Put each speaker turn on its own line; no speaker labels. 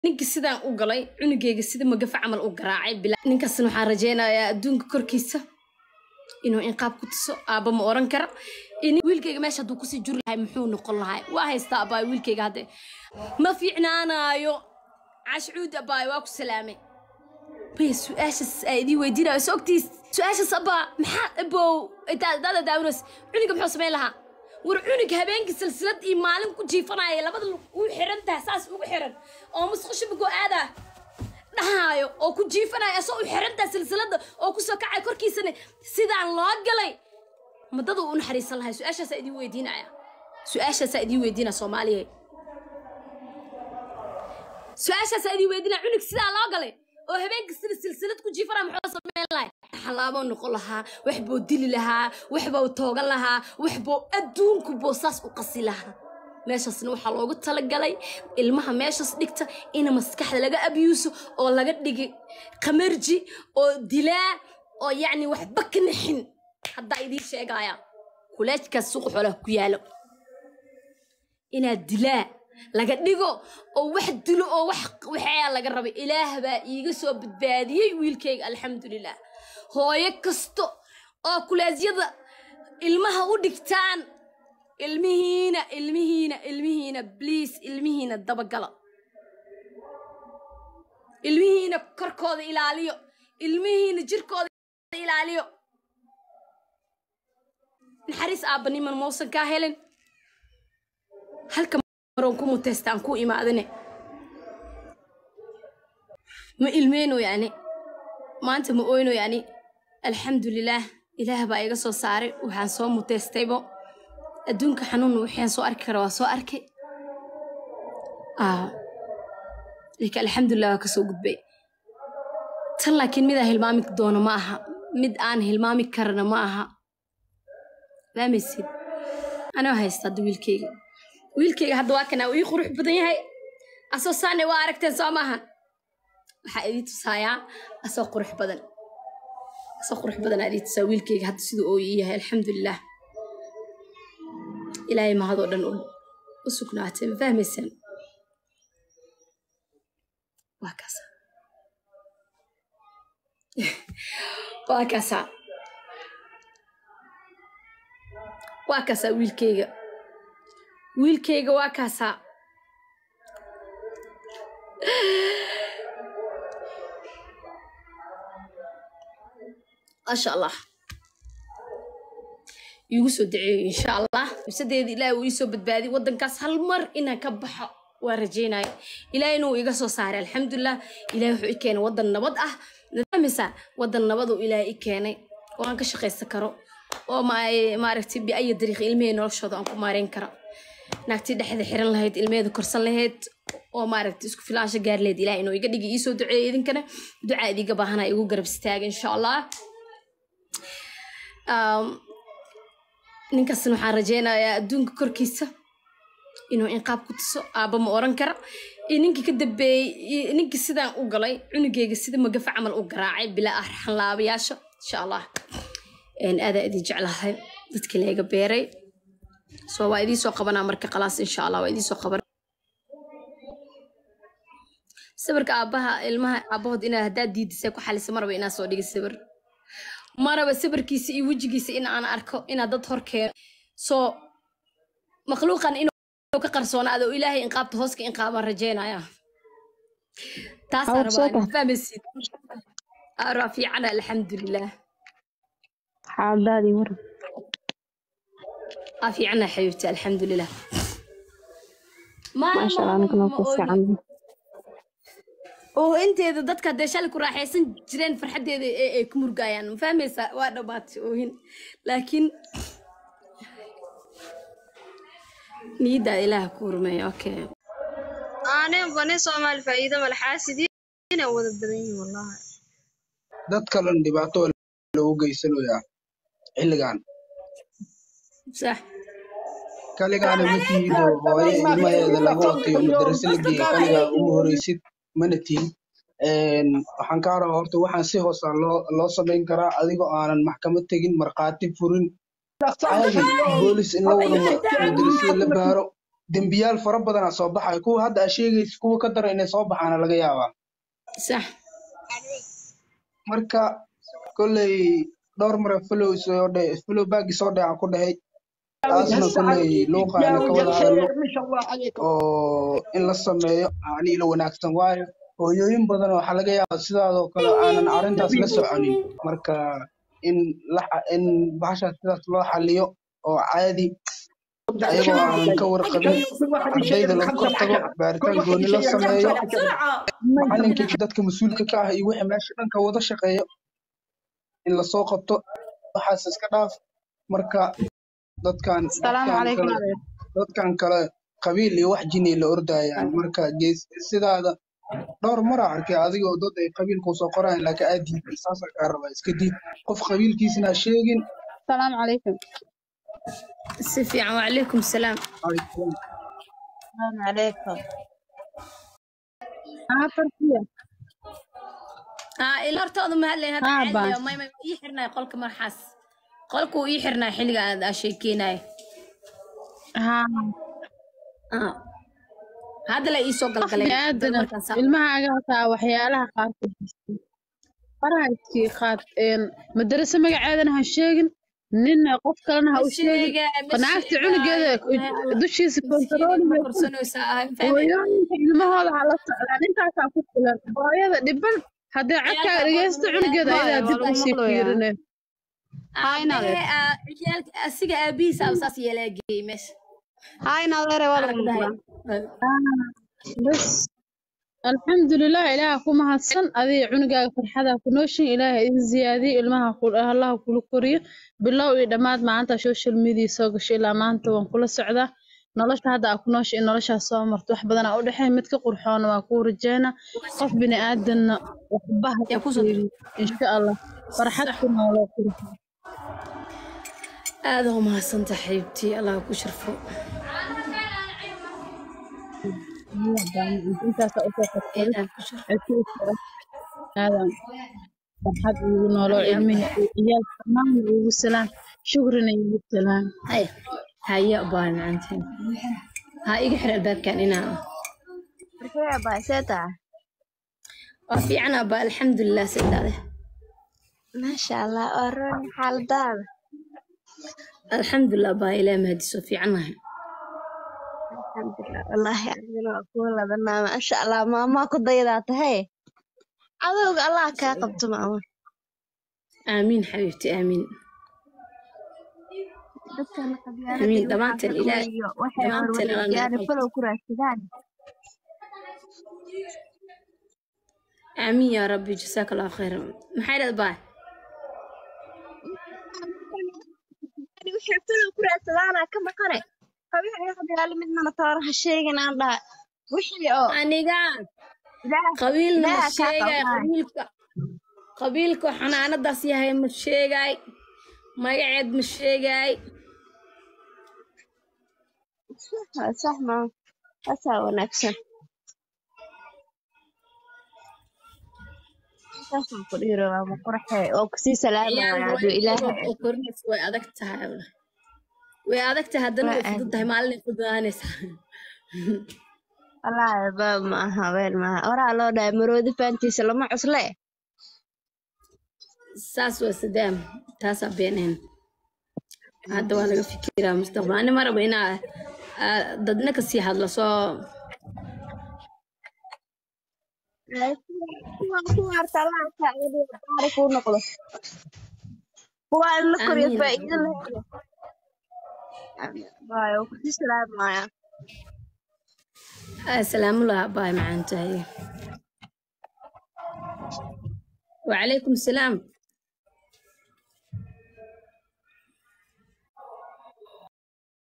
ninkii sidaan u galay cunugeyga sida magafa camal u garaacay bila ninkaasna waxaan rajaynayaa adduunka korkiisa inuu inqaab ku tuso aabba ma oran kara in- wiilkayga meesha hadduu kusii juri lahay muxuu noqon lahay waa haystaa abaay wiilkayga hadde ma fiicnaanaayo cashcuud abaay waa ku salaamay maya su-aashaas aa idii weydiinayo is ogtiis su-aashaas abaa maxaa abow daada daawinays cuniga muxuu samayn lahaa war cunug habeenkii silsilad iyo maalin ku jiifanaya labada lug u xiran tahay saas ugu xiran oo musqusha bugoo aadaa dhahaayo oo ku jiifanaya asoo u xiran tahay silsilada oo kusoo kacay korkiisana sidaan loo galay madada u naxariisan lahay su-aashaasaa idin weydiinaya su-aashaasaa idin weydiinaya soomaaliya su-aashaasaa idin weydiinaya cunug sidaa loo galay oo habeenkii sida silsilad ku jiifanaya muxuu samayn lahay xalaaboo noqon lahaa wax buu dili lahaa wax buu toogan lahaa wax buu adduunku buu saas u qasi lahaa meeshaasna waxaa loogu talagalay ilmaha meeshaas dhigta in maskaxda laga abyuuso oo laga dhigi qamarji oo dilaa oo yacni waxba ka naxin haddaa idiin sheegaya kuleejkaas suuqa xoolaha ku yaalo inaad dilaa laga dhigo oo wax dilo oo wax waxaa laga rabay ilaah baa iiga soo badbaadiyey wiilkayga alxamdulilah hooyo kasto oo kulaasyada ilmaha u dhigtaan ilmihiina ilmihiina ilmihiina bliis ilmihiina dabagala ilmihiina korkooda ilaaliyo ilmihiina jirkooda ilaaliyo naxariis aabbaniman mausan kaa helin halka maroon ku muteystaan ku imaadine ma ilmeyno yani maanta ma oyno yani alxamdulilaah ilaah baa iga soo saaray waxaan soo muteystaybo adduunka xanuun waxaan soo arki kara waa soo arkay laakiin alxamdulilah waa kasoo gudbay tan laakiin midaan hilmaami doono ma aha mid aan hilmaami karana ma aha fahmaysid anoo haysta hadda wiilkeyga wiilkeyga hadda waa kanaa ii qurux badan yahay asoo saane waa aragteen soo maahan waxaa idii tusaayaa asoo qurux badan asoo qurux badan aa idii tusaa wiilkeyga hadda siduu oo ii yahay alxamdulilah ilaahay mahadoo dhan u sugnaatay ma fahmaysaan waa kaasa waa kaasaa waa kaasaa wiilkeyga wiilkeyga waa kaasaa maasha allah iigu soo daceeyo insha allah nafsadeeda ilaahay uu iisoo badbaadiy waddankaas hal mar inaan ka baxo waa rajaynaya ilaahay inuu iga soo saaray alxamdulilah ilaahay wuxuu i keenay waddan nabad ah nadaamisa waddan nabaduu ilaahay i keenay oo aan ka shaqaysan karo oo maaragtay biaya dariiq ilmihii noloshooda aan ku maareyn kara naagtii dhexda xiran lahayd ilmeheeda korsan lahayd oo maaragtay isku filaansho gaari lahayd ilaah inuu iga dhigi iisoo duceeyo idinkana ducaa idiga baahana igu garab istaaga insha allah ninkaasna waxaan rajaynayaa adduunka korkiisa inuu inqaab ku tuso aabba ma oran kara iyo ninkii ka dambeeyey ninkii sidaan u galay cunugeyga sida magafa camal u garaacay bilaa ah xanlaabayaasha insha allah aadaa idin jeclahay dadkii layga beeray so waa idiin soo qabanaa marka khalaas insha allah waa idiin soo qaban sawirka aabbaha ilmaha aabbahood inaad haddaad diidisay ku xalisa maraba inaan soo dhigay sawir maraba sawirkiisa iyo wejigiisa in aan arko inaad dad hor keeno soo makhluuqan inuu ka qarsoonaado oo ilaahay inqaabta hooska inqaabaan rajaynaya taasaa rabaa fahmaysid araa fiicana alxamdulilah
xaaladaadii mar
aa fiicana xabiibti alxamdulilah
maasha allah anigana ku fiican
oo inteeda dadka haddee shalay ku raaxaysan jireen farxaddeeda ee ay ku murgaayaan ma fahmaysaa waa dhammaatay oohin laakiin niyaddaada ilaaha ku hurmeeya okay
aaneen bane soomaali faa'iido male xaasidiina wada badan yihiin wallahi
dad kalan dhibaato loogu geysanayaa xilligan
sax
kaligaana ma tihido hooyo ilmaheeda laga watayo madarase la geeyey kaligaa uma horeysid mana tihin waxaan kaa rabaa horta waxaan si hoosa loo loo samayn karaa adigoo aanan maxkamad tegin markhaati furin caadi boolis in la wada madarasada la baaro dembiyaal fara badanaa soo baxaya kuwa hadda aa sheegaysa kuwa ka dara inay soo baxaana laga yaabaa
sax
marka kolley dhowr mare flow soo dhe flow baagi soo dhacaa ku dhahay taasna kolley luuqa ana ka wada hadalno oo in la sameeyo ani ila wanaagsan waayo hooyooyin badan waxaa laga yaabaa sidaadoo kale aanan arrintaas la soconin marka in la in bahashaas sidaas loo xaliyo oo caadi ayagoo aanan ka warqabin ardayda lagu kortago baaritaan gooni la sameeyo macalinkii dadka mas-uulka ka ah iyo wixii meesha dhanka wada shaqeeyo in lasoo qabto waxaas iska dhaaf marka dadkan
Asalaamu
dadkan
calaykum
kale
adeer.
dadkan kale qabiil iyo wax jinay la ordayaan marka gees sidaada dhowr mara arkay adigoo dad ay qabiilku soo qorayaan laakiin aad diiday saasa kaa rabaa iska diid qof qabiilkiisna ha sheegin
Asalaamu calaykum.
si fiican wacalaykum salaam
Asalaamu calaykum. Aa, farxiyo.
aa ila hortooda ma hadlayn hadda
Aa,
caadi
baas.
ah, may may ii xirnay qolka marxaas qolka uu ii xirnay xilliga aad aa sheekeynay
Haa.
hadda la ii soo galgalay
Bini'aadana
markaan saa-
ilmahaaga hataa waxyaalaha qaarkood haysta. faraha iskii qaad een madarasa magaceedana ha sheegin ninna qof kalena ha u sheegin
sheegay, ma
qanaacta
sheegay.
cunugeeda dushiisa
Miskiin ma
kontarooliga
korsanaysaa ahay, fahmi?
hooyooyinka ilmahooda ha la socdaan intaasaa ku filan hooyada dhiban haddii codkaaga dhegeysto cunugeeda ayadaa dib usii fiirine
Aabbahe, aa, ciyaalka- asiga aabihiisa aa saas yeelaa geeyey meesha Aragdahay.
bas alxamdulilah ilaaha ku mahadsan adiga cunugaaga farxada ku nooshin ilaaha idin ziyaadiyo ilmaha ku- allaha kula koriyo bilow iyo dhammaad maanta social media soo gasho ilaa maanta waan kula socdaa nolosha hadda aa ku noosha in noloshaas soo marto wax badan aa u dhexeeya mid ka qurxoona waa kuu rajeyna qof bini aadanna waxba ha
Yaa
ka
ku soo
fiirin insha allah farxad ku nooloo qurxo
aad u mahadsanta xaybtii allah ku sharfo
intaasaa usoo qabsaday
Ilaah ku sharfo
aadan farxad ugu nooloo cilmihi iyo ciyaalka dhammaan ugu salaan shukrina igu salaan
haya haya baa macanteen ha iga xir albaabkan inaa waa fiican abba alxamdulilah sidaade
maasha allah waa roon xaaladaada
alxamdulilah baa ilaa mahadiso fiicannahay
alxamdulilah wallaahi adigana waa kuwa ladanaa maasha allah maamaa ku daydaa tahay cadowga allah kaa qabto maama
aamiin xabiibti aamiin
dadkana
Amiin, dhammaanteen Ilaah-
waxay
dhammaanteen Allah
warwariyaan
naga
falow ku raadsadaan
aamiin yaa rabbi jasaaka allahu khayran maxay dhad baa
waxay falow ku raadsadaanaa ka maqane qabiil waxyaalo midnana tooraha sheegin aan dhaha wixii oo
aniga
ilaah
qabiilna ma
Ilaaha kaa
sheegay
qabnaa.
qabiilka qabiilka xanaanadaas yahay ma sheegay magaceed ma sheegay
waa sax maa taasaa wanaagsan saasaan ku dhihi rabaa ma qurxe oo kusii salaamaya hadduu ilaahay
oo korinaysa way adag tahay walahi. way adag tahay haddana way
Waa aad.
fudud tahay maalin ay fududaanaysaa
wallaahi ba ma aha weel maaha horaa loo dhahay maroodi faantiisa lama cusle
saas waa sadaam taasaa beeneen hadda waa laga fikiraa mustaqbal ani ma rabo inaa aa, dadna kasii hadlo soo
kuwaan ku harta allah kaaga dhigo baari kuu noqdo kuwaa in la koriyo
Amiin.
faa'iido la helo waayo kusii salaamaya
salaamulah baay macaan tahay wacalaykum salaam